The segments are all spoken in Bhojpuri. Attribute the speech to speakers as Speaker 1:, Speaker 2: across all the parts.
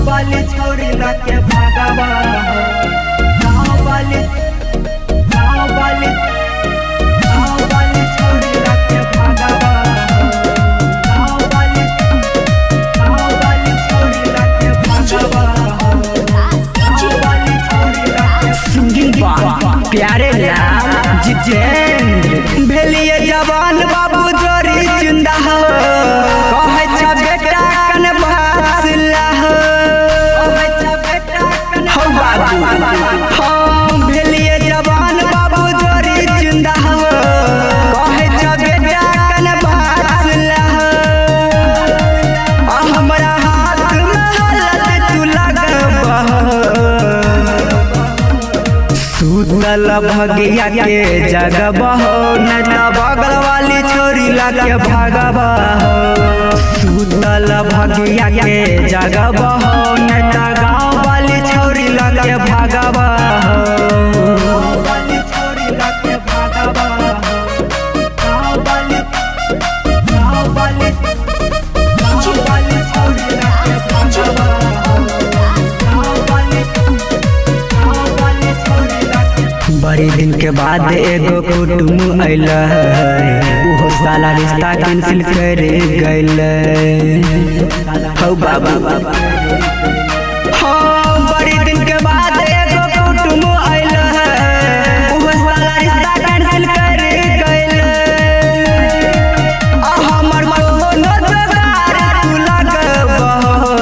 Speaker 1: गाँव वाली छोरी लगे भागवा गाँव वाली गाँव वाली गाँव वाली छोरी लगे भागवा गाँव वाली गाँव वाली छोरी लगे भागवा गाँव वाली छोरी लगे
Speaker 2: सिंगिंग बा प्यारे लाल जितेंद्र भेलिए जवान बाबू जोरी जिंदा हो कहे छ बेटा कन भासला हो
Speaker 1: कहै छ बेटा कन
Speaker 2: हो बाबू हम भेलिए जवान बाबू जोरी जिंदा हो कहे छ बेटा कन भासला हो आ हमरा हाथ में हालत तू लगबह सुतल भगिया के जगबह न त बगल वाली छोरी लगे भागबह सुतल भगिया के जगबह न त गाँव वाली छोरी लगे भागबह
Speaker 1: गाँव वाली छोरी लगे भागवा गाँव वाली गाँव वाली गाँव वाली छोरी लगे भागवा गाँव वाली गाँव वाली छोरी लगे
Speaker 2: बड़ी दिन के बाद एगो कुटुम अइल उहो साला रिश्ता कैंसिल कर गइल हौ बाबू हाँ बड़ी दिन के बाद एगो कुटुम अइल उहो साला रिश्ता कैंसिल कर गइल आ हमर कोनो जोगार तू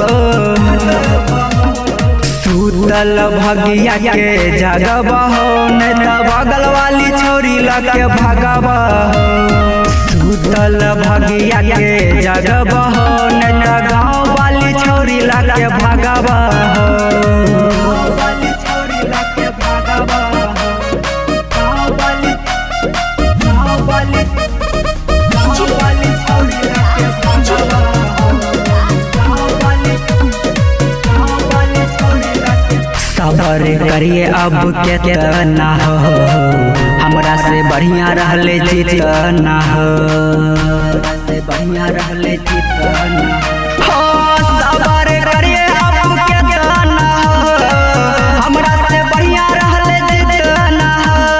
Speaker 2: लगबह सुतल भगिया के जगबह न त बगल वाली छोरी लगे भगबह सुतल भगिया के जगबह न त गाँव वाली छोरी लगे भगबह
Speaker 1: गाँव वाली छोरी लगे भागवा गाँव वाली गाँव वाली गाँव वाली छोरी लगे भागवा गाँव वाली गाँव वाली छोरी लगे
Speaker 2: सबर करिए अब केतना हो हमरा से बढ़िया रहले जितना हो से बढ़िया रहले जितना हो सबर करिए अब केतना हो हमरा से बढ़िया रहले जितना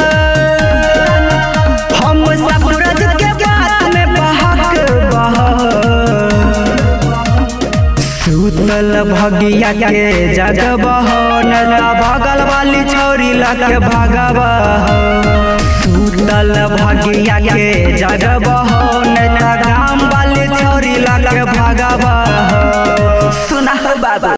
Speaker 2: हो हम सब सूरज के बात में बहक बह सुतल भगिया के जगबह न त बगल वाली छोरी लगे भगबह सुतल भगिया के जगबह न त गाम वाली छोरी लगे भगबह सुना बाबा